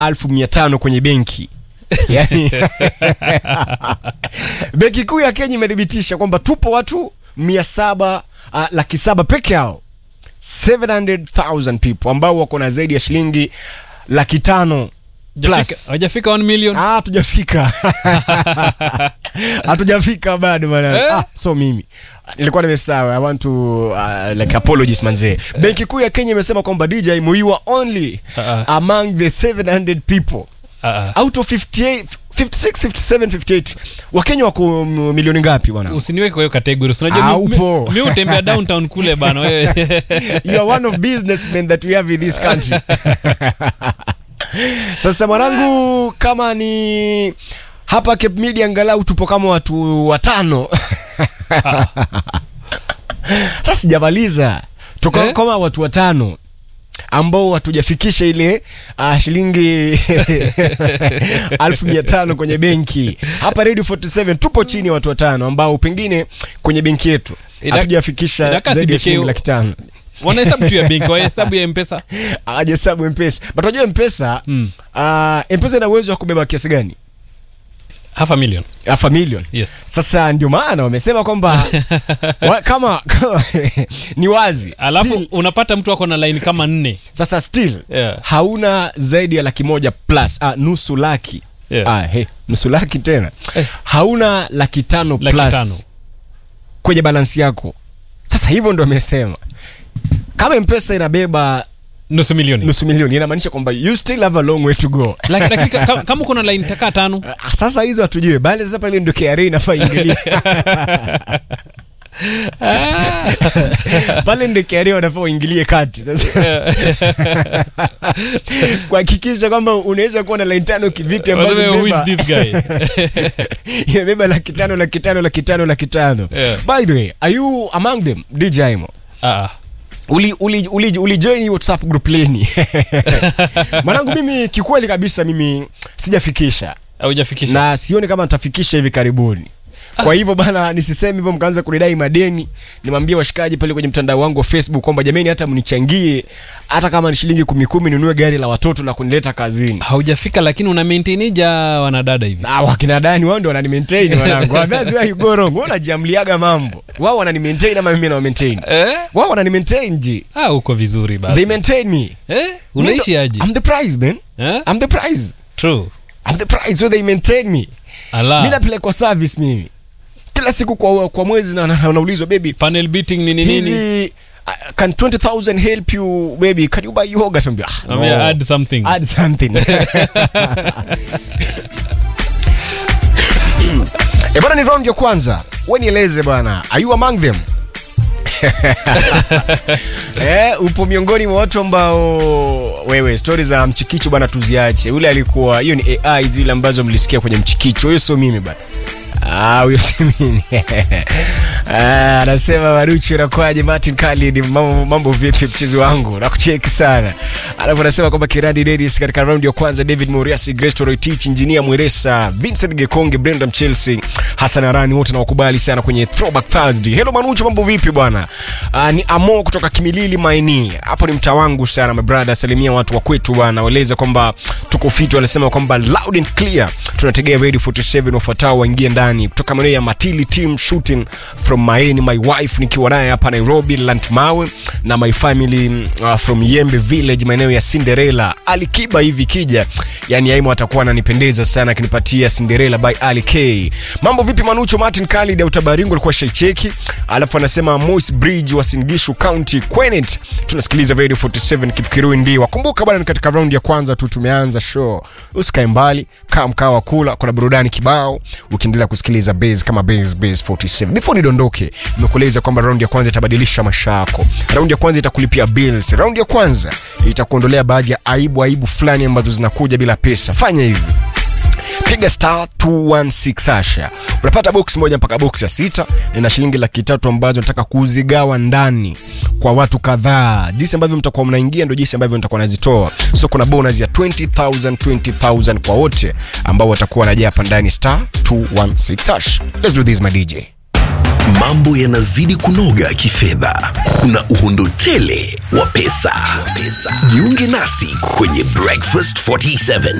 elfu mia tano kwenye benki yani benki kuu ya kenya imethibitisha kwamba tupo watu mia saba uh, laki saba peke yao 700000 people ambao wako na zaidi ya shilingi laki tano Hajafika- plus hajafika 1 million Ah, hatujafika hatujafika bado bana Eh? ah, so mimi nilikuwa nimesawa i want to uh, like apologies manzee benki kuu ya kenya imesema kwamba dj muiwa only Ah, among the 700 people Ah, ah. out of 58 56 57 58 wakenya wako mm, milioni ngapi bwana usiniweke kwa hiyo category Si unajua Ah, mi- mi- upo. mi hutembea downtown kule bana wewe you are one of businessmen that we have in this country sasa mwanangu kama ni hapa Cape Media angalau tupo kama watu watano sasa sijamaliza tuko Eh? kama watu watano ambao hatujafikisha ile uh, shilingi alfu mia tano kwenye benki hapa radio 47 tupo chini ya watu watano ambao pengine kwenye benki yetu Ila- hatujafikisha inakaa zaidi ya CBK shilingi laki tano wanahesabu tu ya benki wahesabu ya mpesa ajahesabu mpesa but unajua mpesa Mm. uh, mpesa ina uwezo wa kubeba kiasi gani half a million half a million yes sasa ndio maana wamesema kwamba wa, kama, kama ni wazi alafu still, unapata mtu ako na line kama nne sasa still Yeah. hauna zaidi ya laki moja plus ah, nusu laki Yeah. ah, hey, nusu laki tena Eh. hauna laki tano Laki plus tano. kwenye balansi yako sasa hivyo ndo amesema kama mpesa inabeba nusu milioni nusu milioni inamaanisha kwamba you still have a long way to go Laki- lakini ka- ka- kama uko na line takaa tano Ah, sasa hizo hatujui bali sasa pale ndo KRA inafaa ingilie pale ndo KRA wanafaa waingilie kati sasa kuhakikisha kwamba unaweza kuwa na line tano kivipi ambazo Waseme, who is imebeba- this guy imebeba laki tano laki tano laki tano laki tano Yeah. by the way are you among them DJ Imo Ah, ah. uli, uli, uli, uli join hii whatsapp group leni mwanangu mimi kikweli kabisa mimi sijafikisha haujafikisha na sioni kama nitafikisha hivi karibuni kwa hivyo bana nisiseme hivyo mkaanza kunidai madeni nimwambie washikaji pale kwenye mtandao wangu wa facebook kwamba jamani hata mnichangie hata kama ni shilingi kumi kumi ninunue gari la watoto la kunileta kazini haujafika lakini una maintainija wanadada hivi na wakina dani wao ndio wanani maintain wanangu that's where you go wrong wao wanajiamliaga mambo wao wanani maintain ama mimi na maintain eh? wao wanani maintain ji ah, uko vizuri they basi maintain me eh? unaishi aje I'm the prize man eh? I'm the prize true I'm the prize so they maintain me ala mi napelekwa service mimi kila siku kwa, kwa mwezi na- na- unaulizwa baby panel beating nini nini hizi uh, can 20000 help you baby can you buy yoga Sambia, ah, Ambia, no. add something add something e bana ni round ya kwanza we nieleze bwana are you among them eh, upo miongoni mwa watu ambao wewe stori za mchikicho bwana tuziache yule alikuwa hiyo ni ai zile ambazo mlisikia kwenye mchikicho huyo sio mimi bana Ah, huyo si mimi Ah, anasema maruchu nakwaje martin khalid mambo, mambo vipi mchezi wangu nakucheki sana alafu anasema kwamba kiradi dedis katika raundi ya kwanza david moriasi grestoroy tich injinia mweresa vincent gekonge brendam chelsea hasan arani wote nawakubali sana kwenye throwback thursday helo manuchu mambo vipi bwana Ah, ni amo kutoka kimilili maini hapo ni mtaa wangu sana my brother salimia watu wa kwetu bwana waeleza kwamba tuko fiti wanasema kwamba loud and clear tunategea radio 47 wafuatao waingie ndani kutoka maeneo ya matili team shooting from maeni my wife nikiwa naye hapa nairobi lantmawe na my family uh, from yembe village maeneo ya cinderella alikiba hivi kija yani aimo atakuwa ananipendeza sana akinipatia cinderella by ali k mambo vipi manucho martin khalid ya utabaringo alikuwa shaicheki alafu anasema mois bridge wa singishu county quenet tunasikiliza radio 47 kipkirui ndiwa kumbuka bwana ni katika raundi ya kwanza tu tumeanza show usikae mbali kaa mkaa wa kula kuna burudani kibao ukiendelea kusikiliza base kama base base 47 before nidondoke nimekueleza kwamba raundi ya kwanza itabadilisha maisha yako raundi ya kwanza itakulipia bills raundi ya kwanza itakuondolea baadhi ya aibu aibu fulani ambazo zinakuja bila pesa fanya hivi piga star 216 asha unapata box moja mpaka box ya sita nina shilingi laki tatu ambazo nataka kuzigawa ndani kwa watu kadhaa jinsi ambavyo mtakuwa mnaingia ndo jinsi ambavyo nitakuwa nazitoa so kuna bonus ya 20000 20000 kwa wote ambao watakuwa wanajaa hapa ndani star 216 hash let's do this my dj mambo yanazidi kunoga kifedha, kuna uhondo tele wa pesa. Jiunge nasi kwenye Breakfast 47